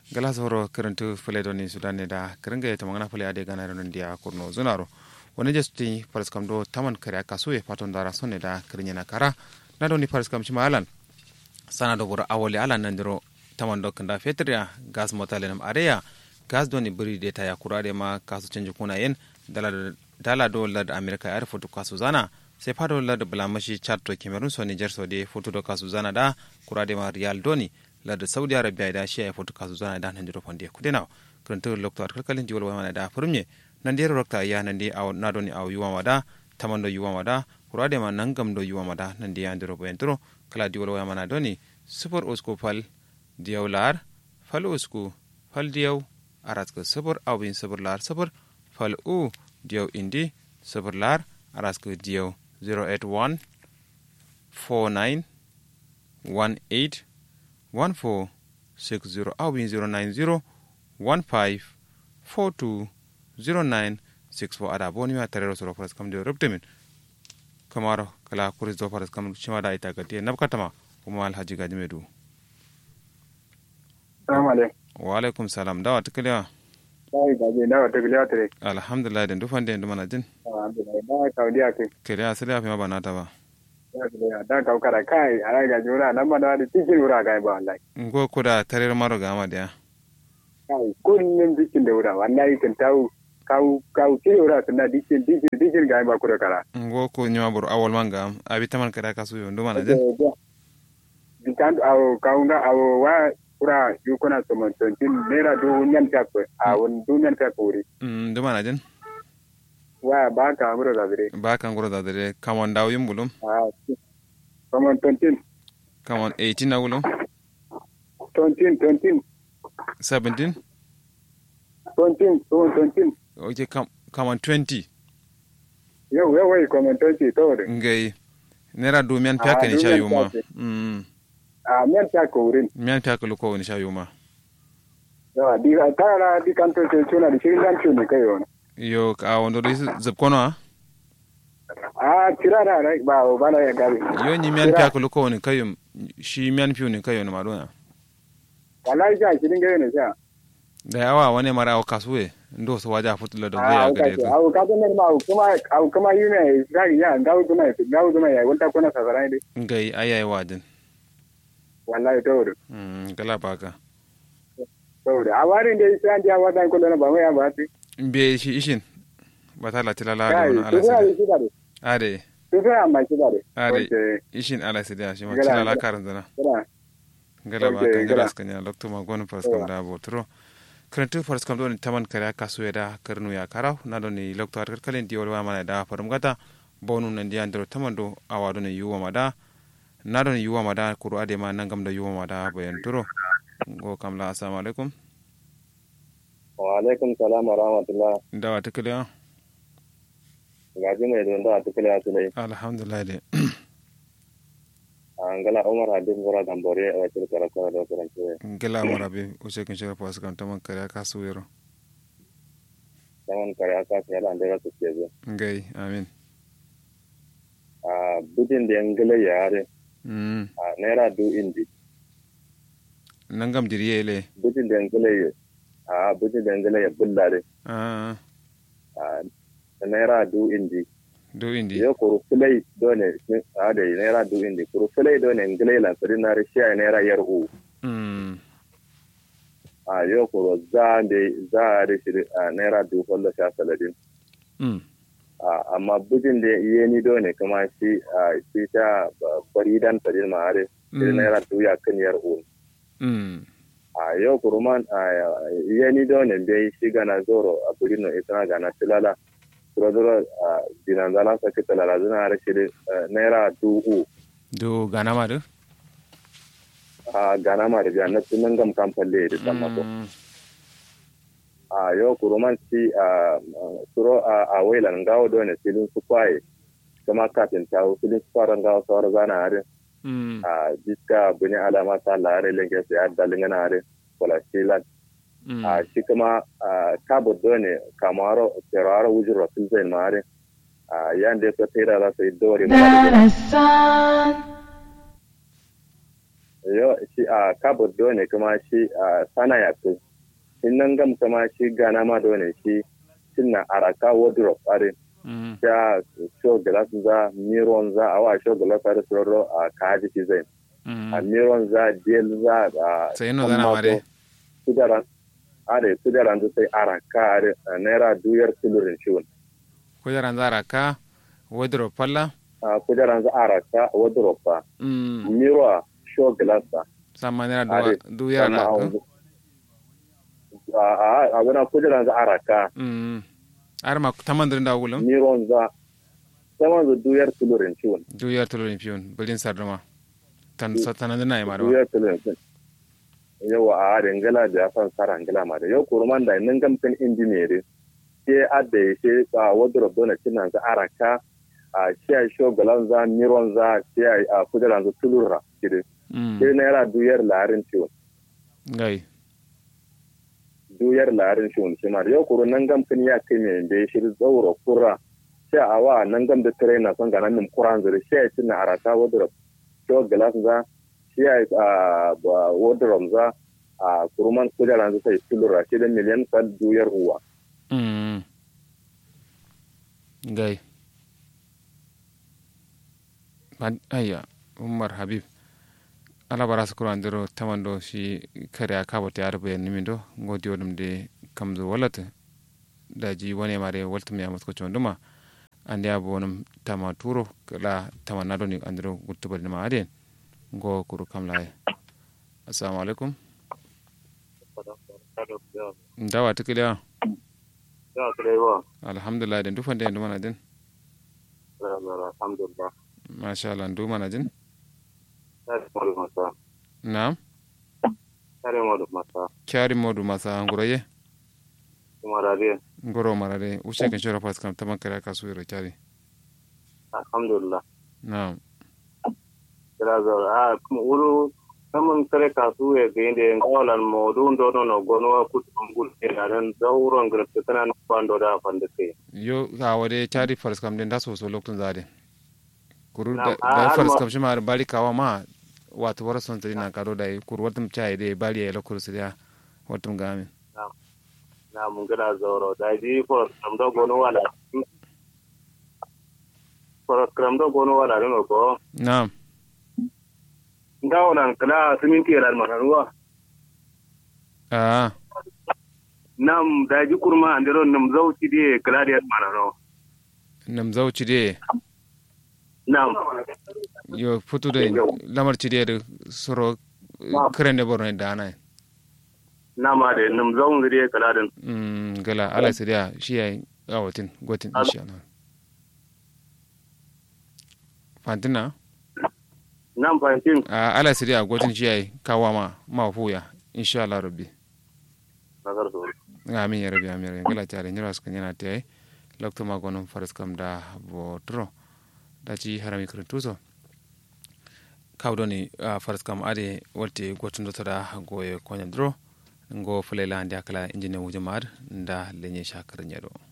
gala soro kerentu fule doni sudan ne da kerenge ta mangana fule ade gana ron dia kurno zunaro wani jesti paras kam do taman kare aka suye paton dara sonne da kerenya na kara na doni paras kam shima alan sana do bura awole alan nandiro taman do kanda fetria gas motale nam areya gas doni buri de ta ya kurade ma kasu canji kuna yen dala dala do lad america ya foto kasu zana sai fado lad bulamashi chad to cameroon so niger so de foto do kasu zana da kurade ma real doni lada saudi arabia da shi ya foto kasu zana da nan jiro fonde kudena kuranta lokto at kalkalin jiwal wa mana da furumye nan dero rokta ya nan de aw na doni aw yuwa wada tamando yuwa wada kurade ma nangam do yuwa wada nan de andiro bo entro kala jiwal wa mana doni super usko fal diyaw lar fal usku fal diyaw arat ko super awin super lar super fal u diyaw indi super lar aras ko diyaw 081 49 18 1460 awin 090 15 42 0964 ada boni ma tarero soro faras kam de rubtemin kamaro kala kuris do faras kam chima da ita gati nabkatama kuma alhaji gaji medu salamu alaikum wa alaikum salam dawa tikiliya dai gaje dawa tikiliya tare alhamdulillah den dufan den dumana jin alhamdulillah da kaudiya ke kiliya asali afi ma banata ba da ka kara kai ara ga jura nan ma da cikin wura ga ba wallahi ngo kuda tarir maro ga ma dia kai kullun cikin da wura wallahi kan tawo kau kau cikin wura sunna dikin dikin dikin ga ba kuda kara ngo ko nyama bur awol manga abi taman kada kasu yo dumana jin dikan awo kaunga awo wa kura yukuna somon tontin naira du nyan tak a won du nyan tak wuri mm dumana jin wa ba ka amuro da dire ba kan guro da dare kamon dawo yimbulum a somon tontin kamon 18 na wulum tontin tontin 17 tontin somon tontin okay kam kamon 20 yau yau wai somon tontin to de ngai nera du mian pya Ah, ni du sha mian yuma pya ke. mm a nyan tak wurin mian pya ko ko ni sha yuma yawa di tara di kanto ce tuna da shirin dan ne kai wani yo ka wondo ri zab kono a a tira da rai ba ba na ya gabe yo ni mian pya ko ko ni kayum shi mian pyu ni kayo ni madona wallahi ja shirin gabe ne sha da yawa wani mara o kasuwe ndo so waja futula da a zai au ga ka de au ka ne ma au kuma au kuma yi ne ga ya gawo kuma gawo kuma ya wanta kuna sasarai dai ngai ayai wadin wallahi to da mm gala baka saboda a warin da isa an ji hawa dan kullum ba mai ba su be shi ishin batala tilala da kai wani su ala sai sida shi da ade su sai amma shi da ade wace ishin ala sida shi ma Gala- tilala karan zana kana gala Ok, baka gala gala. skanya lokto ma gon fars kam da botro krentu fars kam don taman kare kasu da karnu ya karau na don ni lokto har kalen di wala mana da farum gata bonu nan di andro taman do awado ne yuwa mada na don yuwa mada kuru ade ma nangam da yuwa mada bayan turo go kam la assalamu alaikum wa alaikum salam wa rahmatullah dawa tikliya gaji mai don da tukule a tulai alhamdulillah de an gala umar hadin gura gambore a wacce karatu da karatu gela marabe use kin shira pas kam taman kare kasu yero saman kare aka sai da da su ke zo ngai amin a budin da yangale yare mm a naira du indi nangam diriye le budin da yangale a budin da yangale ya bullare ah a naira du indi do indi yo kuru fulai dole a da naira du indi kuru fulai dole yangale la kuri na rishi a naira yar u mm a yo kuru za da za a rishi a naira du kullu sha saladin mm Ah, amma bujin da iya ni do ne kuma shi a shi ta bari dan tadin ma are shi Mm. naira tuya kan yar un mm a yau kuruman a iya ni do ne bai shi gana zoro a buri no ita gana tilala zoro zoro a dinan zala sa ki tilala zuna are shi eh, naira du u do gana ma do a gana ma da biya na tunan gam kan falle da tamma ko Mm. a yau kuruman shi a suro a a wailan gawo do ne filin su kwaye kuma kafin tawo filin su fara gawo sawar zana are mm a jiska buni alama ta lare lenge sai adda lingana are wala shilan mm a shi kuma a kabo done kamaro teraro wujuro silzen mare a yande ko tera da sai dori mare Darasan, yo shi a kabur dole kuma shi a sana ya fi in nan gam kuma shi gana ma dole shi sinna araka wardrobe are mm ya show glass za miron za a wa show glass are soro a kaji shi zai mm a miron za del za a sai no zana mare kudaran are kudaran da sai araka are a naira duyar tulurin shi wani kujeran zara ka wardrobe falla a kudaran za araka wardrobe ba mm miro a show glass ba sama nera Are, duwa du yara Sannan a ka wanzu- a a- a wani kudaran za araka mm ar ma tamandirin da wulum miron za saman da duyar tulurin shi wani du yar tulurin fiyon bilin sarduma tan satanan dina yi marwa duyar tulurin shi yau a harin gala da ya san sara gala ma da yau kurman da nan gamfin injiniyeri ke adda ya ce a wardrobe dona cinan za araka a shi a show galan za miron za shi a kudaran za tulura kiri mm sai naira duyar larin shi wani gai duyar larin shi wani shi ma da yau kuro nan gamfin ya kai mai da ya shiri tsauro kura shi a wa nan gam da tare na son ganan nim kuran zuri shi a ci na araka wardrobe show galas za shi a ba wardrobe za a kuruman kudaran za sai tulura shi da miliyan sal duyar uwa mm gai Ban- ayya umar habib ala bara su kuro andiro tamando shi kare a kabata ya rubuya nimin do ngodi wodum de kamzo walata daji wani mare waltum ya masko chonduma ande ya bonum tama turo kala tama nado ni andiro gutubal ma aden ngo kuru kamla assalamu alaikum ndawa tikiliya alhamdulillah den dufande en dumana den alhamdulillah mashallah dumana den tare modu masa nam tare modu masa kyari modu masa nguroye kuma rariya ngoro marare ushe kan shora pas kam taman kare ka suiro kyari alhamdulillah nam kira zo a kuma uru samun kare kasu ya ga inda yan kawalan modu ndo no no gono wa kutu ngul ne da ran zawuron grafta tana no kwando da fanda kai yo ka wade kyari fars kam den da so so loktun zade kuru Nam, da a- da har fars ma- kam shima bali kawa ma wato wara son tadina karo da kuru watum chai de bali ya lokuru sidia watum gami na mun gada zoro da ji for samdo gono wala for kramdo gono wala no ko nam ngawo nan kala siminti ran manaruwa ah nam da ji kurma andero nam zauci die kala dia manaro nam zauci de nam yo futu de lamar ci de soro krende borne dana nama de nam zaun die kala den mm gala ala sidia shi yayi awatin gotin Al- insha Allah fantina nam fantin a ala sidia gotin shi yayi kawama ma fuya insha Allah rabbi nagar so amin ya rabbi amin ya rabbi gala tare nyira sukan yana tayi lokto ma gonon faras kam da botro da ci harami krentuso kawdoni uh, faras kam ade wolte gotundotoɗa goye koña dro ngo fulela andi akala injine wujumar nda leñe shakar ñeɗo